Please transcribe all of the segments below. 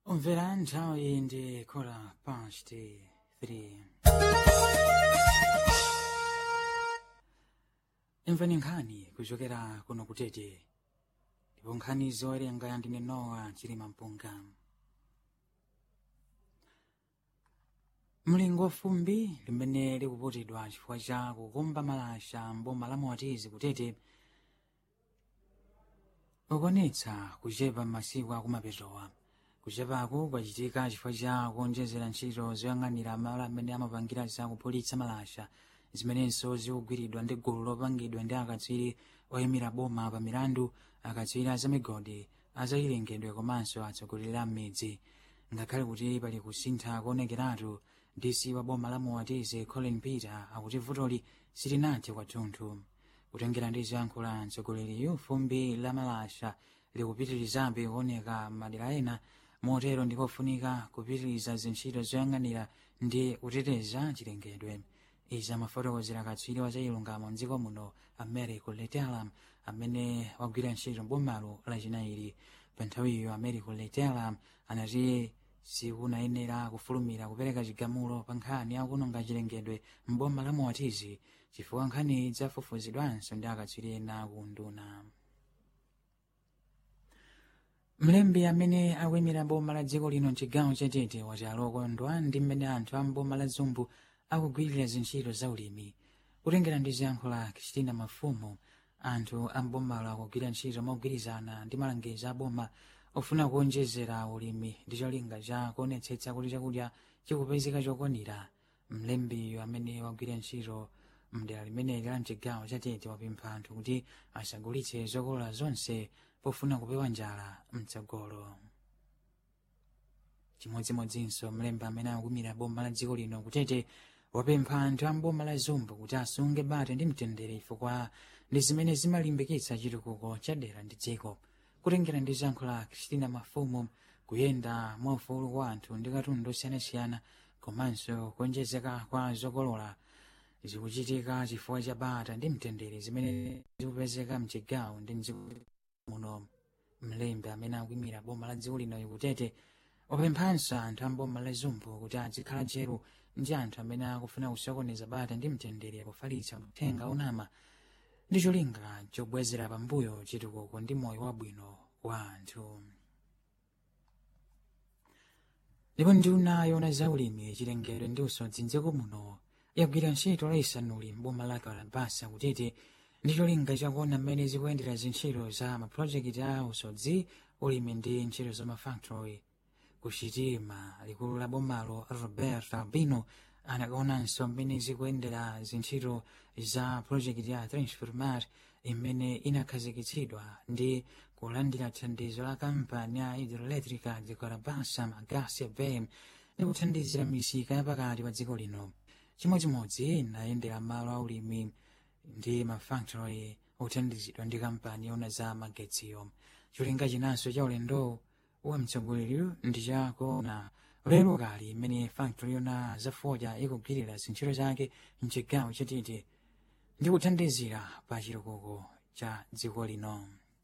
Omvera nthawi ndi khola past 3 imvani nkhani kuchokera kuno kutete ndipo nkhani zowerenga ndine nowa chilima mpunga mlingo fumbi limene likuputidwa chifukwa cha kukumba malasha mboma la moatizi kutete ukonetsa kuchepa masiku akumapetowa kuchepaku kwachitika chifukwa cha kuonjezera ntchito zoyang'anira malo amene amapangira za kuphulitsa malasha zimenenso zikugwiridwa ndi gulu lopangidwa ndi akatswiri oyimira boma pa milandu akatswiri azamigodi azachilengedwe komanso atsogoleri a m'midzi ngakhale kuti pali kusintha kuonekeratu dc wa boma la moatizi colin peter akuti vutoli silinathe kwathunthu kutengera ndi zoyankhula mtsogoleriyu fumbi la malasha likupitirizabe kuoneka madera ena motero ndikofunika kupitiriza zintchito zoyang'anira ndi kuteteza chilengedwe izi amafotokozera katswiri wa zachilungamo mdziko muno americo letelam amene wagwira ntchito mbomalo lachinayi pa nthawiyo americo letelam anati sikunayenera kufulumira kupereka chigamulo pa nkhani yakuononga chilengedwe mboma la moatizi chifukwa nkhani zafufuzidwanso ndi akatswiri ena kunduna mlembi amene akuyimira boma la dziko lino mchigawo chatete wati alokondwa ndi mmene anthu a mboma la zumbu akugwirira zintchito za ulimi kutengera ndi ziyankhula christina mafumu anthu a mbomalo akugwira ntchito mogwirizana ndi malangizo a boma ofuna kuonjezera ulimi ndi cholinga cha kuonetsetsa kuti chakudya chikupezeka chokwanira mlembiyo amene wagwira ntchito mdera limeneli la mchigawo chatete wapempha anthu kuti asagulitse zokolola zonse pofuna kupewa njala mtsogolo chimodzimodzinso mlembi amene akuyimira boma la dziko lino kutete wapempha anthu a mboma la zumbu kuti asunge bata ndi mtendere chifukwa ndi zimene zimalimbikitsa chitukuko cha dera ndi dziko kutengera ndi ziyankhula christina mafumu kuyenda mwaufulu kwa anthu ndi katundu osiyanasiyana komanso kuonjezeka kwa zokolola zikuchitika chifukwa cha bata ndi mtendere zimene zikupezeka mchigawo ndi mdziko muno mlembi amene akuyimira boma la dziko lino kutete wapemphanso anthu a mboma la zumbu kuti azikhala tcheru ndi anthu amene akufuna kusokoneza bata ndi mtendere kufalitsa uthenga onama ndi cholinga chobwezera pambuyo chitukuko ndi moyo wabwino wa anthu ndipo nduna yona za ulimi chilengedwe ndi usodzi mdziko muno yagwira ntchito laisanuli mboma la kalabasa kutete ndi cholinga chakuona mmene zikuyendera zintchito za mapulojekiti a usodzi ulimi ndi ntchito za mafactory kuchitima likulu la bomalo robert albino anakaonanso mmene zikuyendera zintchito za pulojekiti ya transformat imene inakhazikitsidwa ndi kulandira thandizo la kampani ya hidroelectrica de carabasa magasi bem ndi kuthandizira misika yapakati pa dziko lino chimodzimodzi inayendera malo aulimi ndi mafactory othandizidwa ndi kampani yona za magetsiyo cholinga chinanso cha ulendo wa mtsogoleri ndi chakuona lero kali imene factory yona zafoja ikugwirira zintchito zake mchigawo chatete ndi kuthandizira pa chitukuko cha dziko lino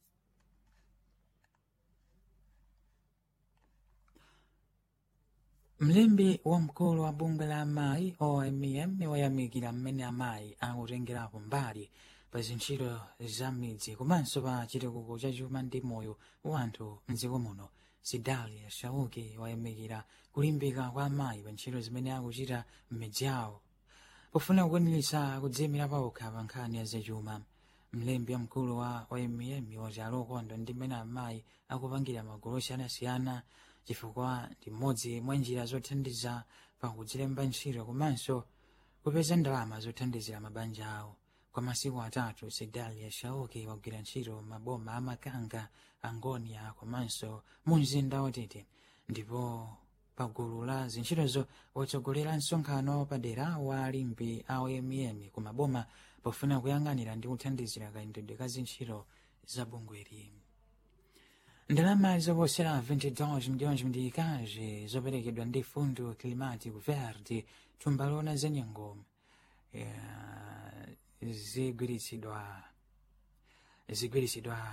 mlembi wamkulu wa bungwe la amayi omm wayamikira mmene amayi akutengerapo mbali pa zintchito za midzi komanso pa chitukuko cha chuma ndi moyo wa anthu mdziko muno sidali shauki wayamikira kulimbika kwa amayi pa ntchito zimene akuchita m'midzi yawo pofuna kukwaniritsa kudziyimira pawokha pa nkhani ya zachuma mlembi wamkulu wa omm wati alokondwa ndi mmene amayi akupangira magulu osiyanasiyana chifukwa ndi mmodzi mwa njira zothandiza pa kudzilemba ntchito komanso kupeza ndalama zothandizira mabanja awo kwa masiku atatu sedalia shauki wagwira ntchito maboma amakanga angonia komanso mu mzinda watete ndipo pagulu la zintchitozo watsogolera msonkhano padera wa alimbi a omm ku maboma pofuna kuyang'anira ndi kuthandizira kayendedwe ka zintchito za bungweri ndalama zoposera 22 milhões medicais zoperekedwa ndi fundo climático verde thumba lona zenyengo zigwiritsidwa zigwiritsidwa